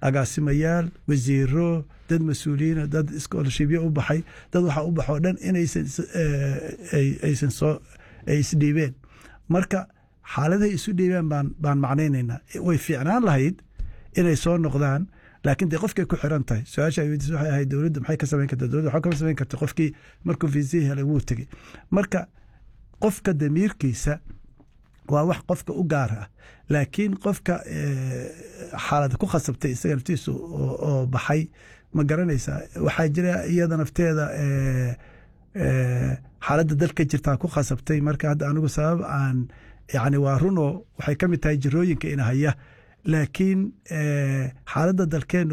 agaasimayaal wasiiro dad mas-uuliyiina dad scholarshipyo u baxay dad waxa u baxoo dhan inaysan aysan soo ay isdhiibeen marka xaaladahay isu dhiibeen baan baan macnaynaynaa way fiicnaan lahayd inay soo noqdaan laakiin dee qofkay ku xiran tahay su-aasha ay weydiis waxay ahayd dowladda maxay ka samayn karta dowladda waxaa kama samayn karta qofkii markuu fiisihii helay wuu tegey marka qofka damiirkiisa waa wax qofka u gaar ah laakiin qofka xaalada ku khasabtay isaga naftiisu oo baxay ma garanaysaa waxaa jira iyada nafteeda xaaladda dalka jirtaa ku khasabtay marka hadda anigu sabab aan yani waa runoo waxay ka mid tahay jirooyinka ina haya laakiin xaaladda dalkeen